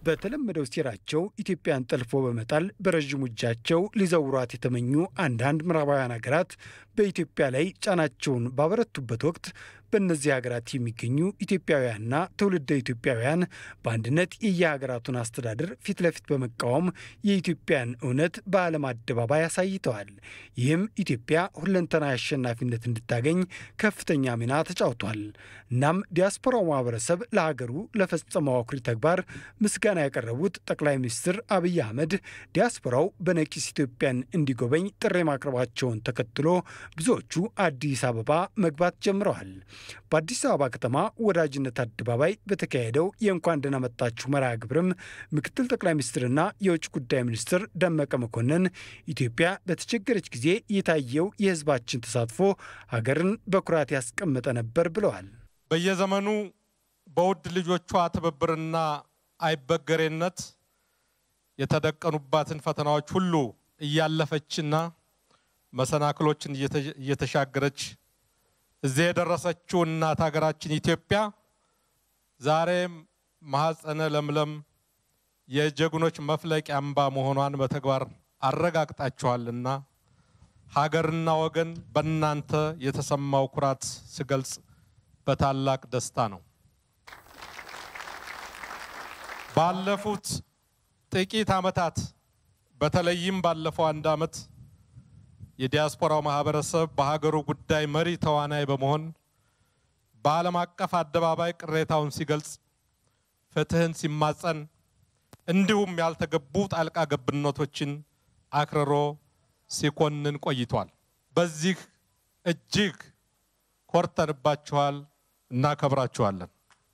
በተለመደው ሴራቸው ኢትዮጵያን ጠልፎ በመጣል በረዥሙ እጃቸው ሊዘውሯት የተመኙ አንዳንድ ምዕራባውያን ሀገራት በኢትዮጵያ ላይ ጫናቸውን ባበረቱበት ወቅት በእነዚህ ሀገራት የሚገኙ ኢትዮጵያውያንና ትውልደ ኢትዮጵያውያን በአንድነት የየሀገራቱን አስተዳደር ፊት ለፊት በመቃወም የኢትዮጵያን እውነት በዓለም አደባባይ አሳይተዋል። ይህም ኢትዮጵያ ሁለንተናዊ አሸናፊነት እንድታገኝ ከፍተኛ ሚና ተጫውቷል። እናም ዲያስፖራው ማህበረሰብ ለሀገሩ ለፈጸመው አኩሪ ተግባር ምስጋና ያቀረቡት ጠቅላይ ሚኒስትር አብይ አህመድ ዲያስፖራው በነቂስ ኢትዮጵያን እንዲጎበኝ ጥሪ ማቅረባቸውን ተከትሎ ብዙዎቹ አዲስ አበባ መግባት ጀምረዋል። በአዲስ አበባ ከተማ ወዳጅነት አደባባይ በተካሄደው የእንኳን ደህና መጣችሁ መርሃ ግብርም ምክትል ጠቅላይ ሚኒስትርና የውጭ ጉዳይ ሚኒስትር ደመቀ መኮንን ኢትዮጵያ በተቸገረች ጊዜ የታየው የሕዝባችን ተሳትፎ ሀገርን በኩራት ያስቀመጠ ነበር ብለዋል። በየዘመኑ በውድ ልጆቿ ትብብርና አይበገሬነት የተደቀኑባትን ፈተናዎች ሁሉ እያለፈችና መሰናክሎችን እየተሻገረች እዚህ የደረሰችው እናት ሀገራችን ኢትዮጵያ ዛሬም ማኅፀነ ለምለም የጀግኖች መፍለቂያ አምባ መሆኗን በተግባር አረጋግጣችኋልና ሀገርና ወገን በእናንተ የተሰማው ኩራት ስገልጽ በታላቅ ደስታ ነው። ባለፉት ጥቂት ዓመታት በተለይም ባለፈው አንድ ዓመት የዲያስፖራው ማህበረሰብ በሀገሩ ጉዳይ መሪ ተዋናይ በመሆን በዓለም አቀፍ አደባባይ ቅሬታውን ሲገልጽ፣ ፍትህን ሲማጸን፣ እንዲሁም ያልተገቡ ጣልቃ ገብነቶችን አክርሮ ሲኮንን ቆይቷል። በዚህ እጅግ ኮርተንባችኋል፣ እናከብራችኋለን።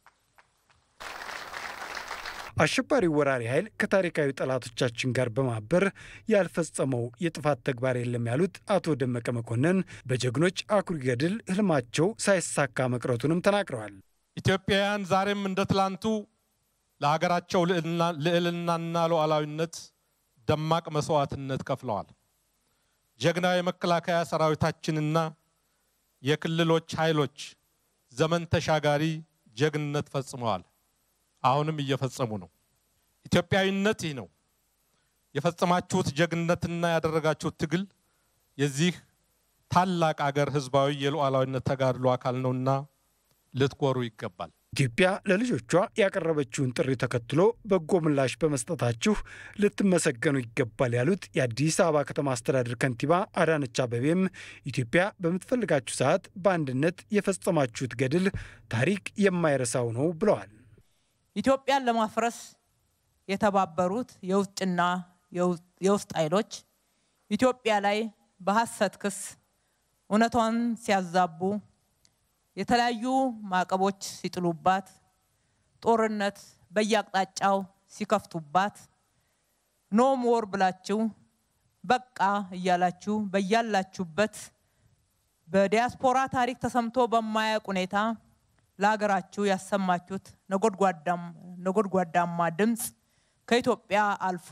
አሸባሪው ወራሪ ኃይል ከታሪካዊ ጠላቶቻችን ጋር በማበር ያልፈጸመው የጥፋት ተግባር የለም ያሉት አቶ ደመቀ መኮንን በጀግኖች አኩሪ ገድል ህልማቸው ሳይሳካ መቅረቱንም ተናግረዋል። ኢትዮጵያውያን ዛሬም እንደ ትላንቱ ለሀገራቸው ልዕልናና ሉዓላዊነት ደማቅ መስዋዕትነት ከፍለዋል። ጀግናው የመከላከያ ሰራዊታችንና የክልሎች ኃይሎች ዘመን ተሻጋሪ ጀግንነት ፈጽመዋል። አሁንም እየፈጸሙ ነው። ኢትዮጵያዊነት ይህ ነው። የፈጸማችሁት ጀግንነትና ያደረጋችሁት ትግል የዚህ ታላቅ አገር ህዝባዊ የሉዓላዊነት ተጋድሎ አካል ነውና ልትኮሩ ይገባል። ኢትዮጵያ ለልጆቿ ያቀረበችውን ጥሪ ተከትሎ በጎ ምላሽ በመስጠታችሁ ልትመሰገኑ ይገባል ያሉት የአዲስ አበባ ከተማ አስተዳደር ከንቲባ አዳነች አቤቤም ኢትዮጵያ በምትፈልጋችሁ ሰዓት በአንድነት የፈጸማችሁት ገድል ታሪክ የማይረሳው ነው ብለዋል። ኢትዮጵያን ለማፍረስ የተባበሩት የውጭና የውስጥ ኃይሎች ኢትዮጵያ ላይ በሐሰት ክስ እውነቷን ሲያዛቡ የተለያዩ ማዕቀቦች ሲጥሉባት፣ ጦርነት በየአቅጣጫው ሲከፍቱባት ኖ ሞር ብላችሁ በቃ እያላችሁ በያላችሁበት በዲያስፖራ ታሪክ ተሰምቶ በማያውቅ ሁኔታ ለሀገራችሁ ያሰማችሁት ነጎድጓዳማ ድምፅ ከኢትዮጵያ አልፎ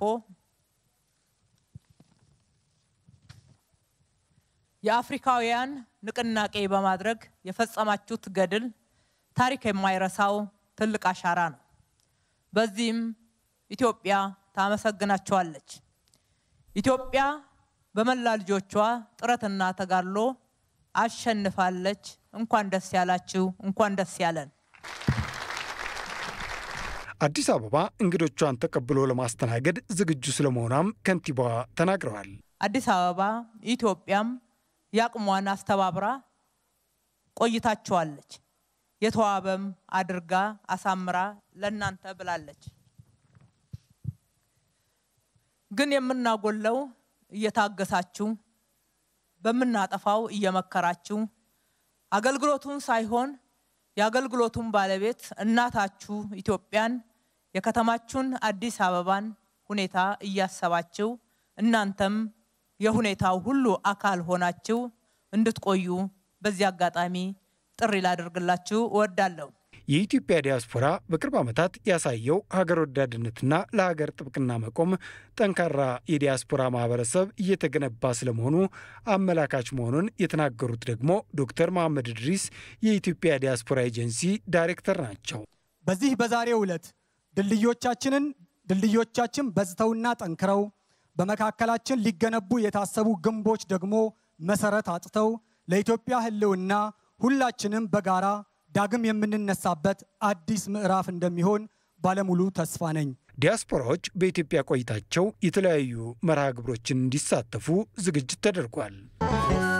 የአፍሪካውያን ንቅናቄ በማድረግ የፈጸማችሁት ገድል ታሪክ የማይረሳው ትልቅ አሻራ ነው። በዚህም ኢትዮጵያ ታመሰግናችኋለች። ኢትዮጵያ በመላ ልጆቿ ጥረትና ተጋድሎ አሸንፋለች። እንኳን ደስ ያላችሁ፣ እንኳን ደስ ያለን። አዲስ አበባ እንግዶቿን ተቀብሎ ለማስተናገድ ዝግጁ ስለመሆኗም ከንቲባዋ ተናግረዋል። አዲስ አበባ ኢትዮጵያም የአቅሟን አስተባብራ ቆይታችኋለች። የተዋበም አድርጋ አሳምራ ለእናንተ ብላለች። ግን የምናጎለው እየታገሳችሁ በምናጠፋው እየመከራችሁ አገልግሎቱን ሳይሆን የአገልግሎቱን ባለቤት እናታችሁ ኢትዮጵያን የከተማችሁን አዲስ አበባን ሁኔታ እያሰባችሁ እናንተም የሁኔታው ሁሉ አካል ሆናችሁ እንድትቆዩ በዚህ አጋጣሚ ጥሪ ላደርግላችሁ እወዳለሁ። የኢትዮጵያ ዲያስፖራ በቅርብ ዓመታት ያሳየው ሀገር ወዳድነትና ለሀገር ጥብቅና መቆም ጠንካራ የዲያስፖራ ማህበረሰብ እየተገነባ ስለመሆኑ አመላካች መሆኑን የተናገሩት ደግሞ ዶክተር መሐመድ እድሪስ የኢትዮጵያ ዲያስፖራ ኤጀንሲ ዳይሬክተር ናቸው። በዚህ በዛሬው ዕለት ድልድዮቻችንን ድልድዮቻችን በዝተውና ጠንክረው በመካከላችን ሊገነቡ የታሰቡ ግንቦች ደግሞ መሰረት አጥተው ለኢትዮጵያ ሕልውና ሁላችንም በጋራ ዳግም የምንነሳበት አዲስ ምዕራፍ እንደሚሆን ባለሙሉ ተስፋ ነኝ። ዲያስፖራዎች በኢትዮጵያ ቆይታቸው የተለያዩ መርሃ ግብሮችን እንዲሳተፉ ዝግጅት ተደርጓል።